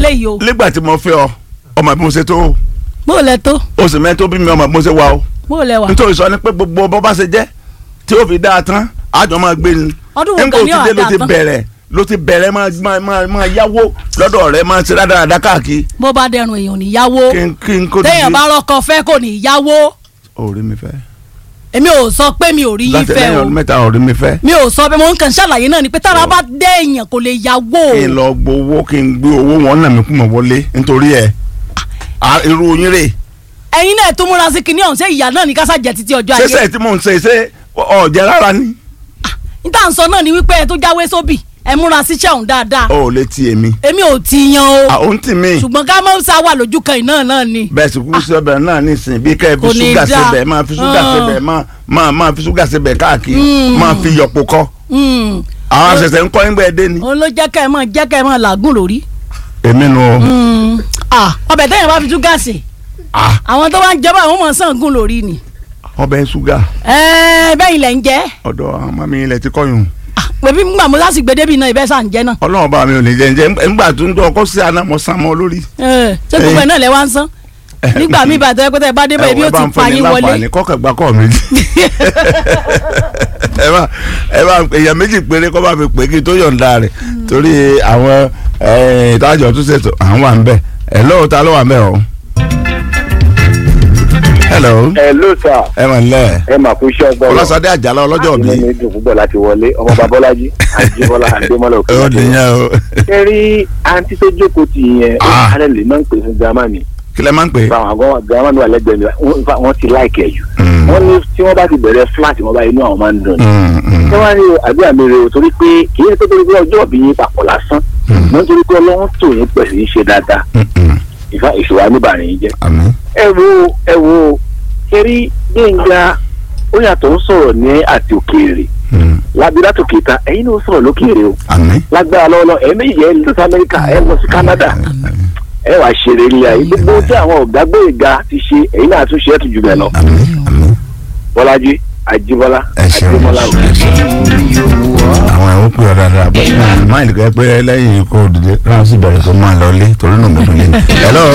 léyìí o nígbà tí mo fẹ́ ọ ọmọ bí mo ṣe tó o bó lẹ tó o sì mẹ́tò bí mi ọmọ bí mo ṣe wà o bó lẹ wà. nítorí sọ ni pé gbogbo bọ́ bá ṣe jẹ́ tí ó fi dáa tán àjọ máa gbé ni Ọdún wo nígbà gan ni ó ti dé ó ló dáa ti tán? bẹ̀rẹ̀ ló ti bẹ̀rẹ̀ máa máa máa máa yáwó lọ́dọ̀ rẹ̀ máa ṣe dáadáa káàkiri bó bá dẹrùn èèyàn níyàwó kí n kí n kó téèyàn bá rọkọ fẹ́ kò níyàwó orí mi fẹ́ èmi ò sọ pé mi ò rí yín láti fẹ́ lẹ́yìn o ọdún mẹ́ta orí mi fẹ́ mi ò sọ pé mo ń kàn ṣàlàyé náà ni pé tára bá dé èèyàn kò lè yàwó kí n lọ gbowó kí n gbé owó wọn nà mí kú mọ̀ wọlé nítorí ẹ̀ à, irú yín rè ẹ̀yin náà tó múra sí kinní ọ̀hún ṣé ìyá náà ní kásá jẹ títí ọjọ́ ayé ṣẹṣẹ tí mò ń ṣe ṣe ọ̀jẹ̀ rárá ni níta ń sọ náà ni wípé ẹ tó jáwé sóbì ẹ múra síṣẹ́ ọ̀hún dáadáa ó lè ti èmi èmi ò ti yan o àwọn tì mí ṣùgbọ́n ká mọ́ sá wà lójú kan iná náà ni bẹ́ẹ̀ sì kúkú sọ́bẹ̀ náà nísìnyí bí kẹ́ ẹ fi Kò ní ṣúgà dáa. síbẹ̀ máa fi ṣúgà Ah. síbẹ̀ máa máa máa fi ṣúgà síbẹ̀ káàkiri máa fi yọ̀pọ̀ kọ́ Mm. àwọn àṣẹṣẹ ń kọ́ nígbà ẹdẹ ni. òun ló jẹ́ kẹ́ ẹ mọ̀ jẹ́ kẹ́ ẹ mọ̀ làágùn lórí èmi nu o Mm. Ah, ọbẹ̀ tẹ́yìn bá fi tú gáàsì Ah, àwọn tó bá ń jẹba àwọn ọmọ sàn gùn lórí ni ọbẹ̀ ṣúgà Ẹ, bẹ́ẹ̀ ilẹ̀ ń jẹ́ ọ̀dọ̀ àwọn ọmọ mi ilẹ̀ ti kọ́yùn Ah, pẹ̀bí ngbà mo láti gbé débi náà ibẹ̀ sàn jẹ́ náà ọlọ́run bá mi ò ní jẹ́ ǹjẹ́ ńgbà tó ń dún ọkọ sí àná mo sàn mọ́ lórí. Ẹ, ṣé gbogbo ẹ̀ náà lẹ wá ń san nígbà míì bàtẹ́ pẹ́tẹ́ bá débẹ̀ ibi ó ti pa yín wọlé kọ́kẹ́ gba kọ́ mi. ẹ bá ẹ bá èèyàn méjì péré kọ́ bá fi pè kí n tó yọ̀ǹda rẹ̀ torí àwọn ìtajọ̀ tó ṣètò àwọn wà ń bẹ̀ ẹ̀ lóò ta ló wà ń bẹ̀ o. hello hello sir ẹ mọ̀ nílẹ̀ ẹ mà kú iṣẹ́ ọgbọ́n ọlọ́sàdé àjàlá ọlọ́jọ́ inú bí mi dùn púpọ̀ láti wọlé ọmọ babọ́lájí àjíbọ́lá àdémọ́lá òkè ó nìyẹn o ṣe rí àǹtí tó jókòó tì yẹn ó Ah. kálẹ̀ lè máa ń pè fún gírámàmì kí lẹ máa ń pè é. fáwọn àgọ́ gírámàmì wà lẹ́gbẹ̀ẹ́ mi wọ́n- in fact, wọ́n ti láìkẹ́ jù Mm. wọ́n ní tí wọ́n bá ti bẹ̀rẹ̀ flat wọn bá inú àwọn máa ń dùn ní. Mm, mm. ṣé wọ́n ní àdúrà mi rè o torí pé kì í ṣe pé torí pé ọjọ́ òbí yín papọ̀ lásán mo ń torí pé ọlọ́run tò yín pẹ̀lú yín ṣe dáadáa Mm, mm. ìfà ìṣòro àníbàárìn yín jẹ́ àmín. ẹ wo ẹ wo ṣeré gbẹ̀ngà ó yàtọ̀ ń sọ̀rọ̀ ní àti òkèèrè Mm. lábílá tó kéta ẹ̀yin náà sọ̀rọ̀ lókèèrè o àmín. lágbára lọ́wọ́lọ́ ẹ̀ méjì ẹ̀ lọ sí amẹ́ríkà ẹ̀ lọ sí canada ẹ̀ wàá ṣeré ilé ayé gbogbo tí àwọn ọ̀gá gbẹ̀ngà ti ṣe ẹ̀yin náà tún ṣe é tún jù bẹ́ẹ̀ lọ àmín. àmín. bọ́lájí àjíbọ́lá ẹ ṣeun àjíbọ́lá ẹ ṣeun. àwọn ẹ̀wọ̀n pè ọ́ dáadáa bó ṣe máa máa ìlú pé lẹ́yìn ikú òdìdí ráhùn sí bẹ̀rẹ̀ tó máa lọ lé torí náà mo tún lé. hello.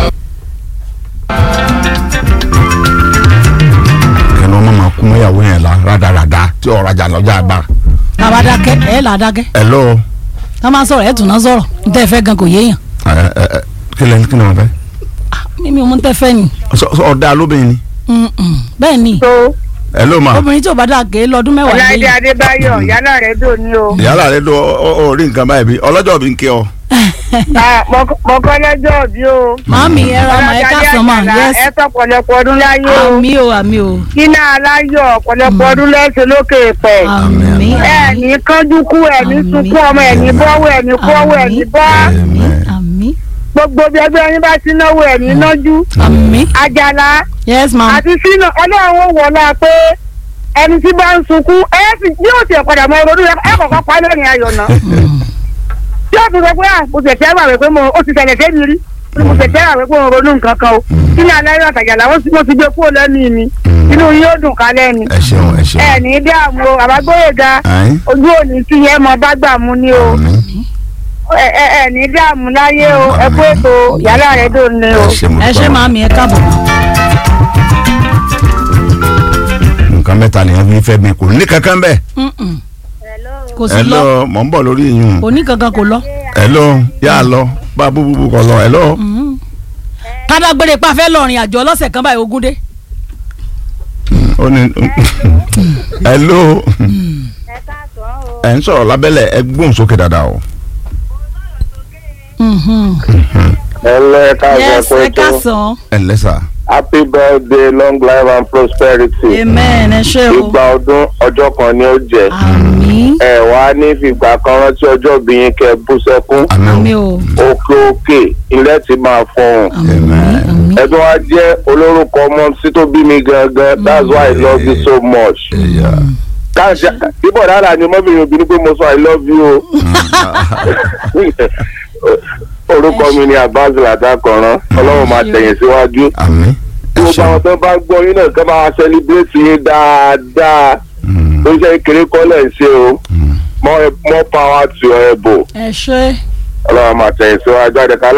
kẹ́ni wọ́n máa kún mọ́yàwó yẹn la rádaràda tí ọ̀rọ̀ ajá lọ́jà àgbà. bàbá dákẹ́ ẹ̀ là dákẹ́ hello. tá a máa sọ̀rọ̀ ẹ̀ tún náà sọ̀rọ̀ n tẹ́ fẹ́ gan kò yéèyàn ẹ ẹ ẹ kí lẹ́ni kí ni wọ́n fẹ́. mímí o mú tẹ́ fẹ́ ni Sọ- sọ ọ̀dà lóbìnrin ni. Mm, mm. bẹ́ẹ̀ ni tó hello ma. obìnrin tí ò bá dàgé lọ́dún mẹ́wàá ọláìdé lẹ́yìn adébáyọ̀ yálà rẹ dò ní o. yàrá rẹ do ọ rí nǹkan báyìí bí ọlọ́jọ́ bí ń kí ọ. Ah, mo- mo kọ́ lẹ́jọ́ bí o. màámi ẹ ra ọmọ ẹ káàsán mà Ọlọ́dàdé yẹs Àjàlá, ẹ tọ́ pọ̀lọpọ̀ ọdún láyé o. àmì o àmì o kíná aláyọ̀ pọ̀lọpọ̀ ọdún lẹ́sẹ̀ lókè pẹ̀. àmì ẹ ní kánjú kú ẹ ní Àmín. sunkún ọmọ ẹ ní bọ́wọ́ ẹ ní kọ́wọ́ ẹ ní bọ́. àmì àmì gbogbo bí ẹgbẹ́ yín bá ti náwó ẹ ní nájú. àmì àjàlá yes ma àti sínú ọlọ́run ó wọlá pé ẹni tí bá ń sunkún ẹ sì yóò tiẹ̀ padà mọ ronú ẹ kọ̀ọ̀kan pa lẹ́rìn ayọ̀ náà. tí ó fi sọ pé à mo tẹ̀tẹ̀ wà wípé mo ó ti tẹ̀lẹ̀ sẹ́mi rí mo tẹ̀tẹ̀ wà wípé mo ronú nǹkan kan o kí ni aláyọ̀ àtàjàlá wọ́n ti mo ti gbé kúrò lẹ́nu mi inú yín ó dùn kálẹ̀ ni ẹ ṣeun ẹ ṣeun. ẹ ní dààmú o àbágbóyèga Ayin. ojú òní tí yẹn mọ bá gbà mú ni o àmín. ẹ ẹ ẹ ní dààmú láyé o ẹ kó ètò yàrá rẹ dùn ni o. ẹ ṣe mo ẹ ṣe dúpẹ́. màámi ẹ káàbọ̀ nǹkan mẹ́ta nìyẹn fi fẹ́ mi kò ní kankan bẹ́ẹ̀. Mm, mm. kò sí ẹ lọ lọ mọ̀ ń bọ̀ lórí yìnyín. kò ní kankan kò lọ ẹ lọ yà á lọ bá a búbú kọ lọ ẹ lọ. Mm. kádágbére pa fẹ́ lọ́rin àjọ ọlọ́sẹ̀ kan báyìí ogún dé ó ní ẹ lọ ẹ ń sọ̀rọ̀ lábẹ́lẹ̀ ẹ gbóhùn sókè dáadáa o. Mhm. ẹ lẹ́ ká yes ẹ káàsán ẹ lẹ́sà. happy birthday long life and prosperity amen ẹ ṣé o ìgbà ọdún ọjọ́ kan ni ó jẹ́ àmì ẹ wá ní fìgbà kan rántí ọjọ́ bí yín kẹ́ bú sẹ́kún àmì àmín o. o òkè òkè ilẹ̀ ti máa fọhùn àmì Amen. àmì ẹ̀dùn wa jẹ́ olórúkọ ọmọ sí tó bí mi gangan that's why i love you so much. ẹ̀yà. káàsì bíbọ̀ dára ni ọmọbìnrin obìnrin pé mo sọ i love you o. orúkọ mi ni abbas ladakọ̀ràn ọlọ́run máa tẹ̀yìn síwájú. àmín. ẹ gbogbo ṣeun. àwọn tó bá gbọ́ yín náà kí wọ́n máa celebrate yín dáadáa Mm, tó ṣe kéré kọ́lẹ̀ ń ṣe o mm. more more power to your elbow ẹ ṣé ọlọ́run máa tẹ̀yìn síwájú àdẹ̀ká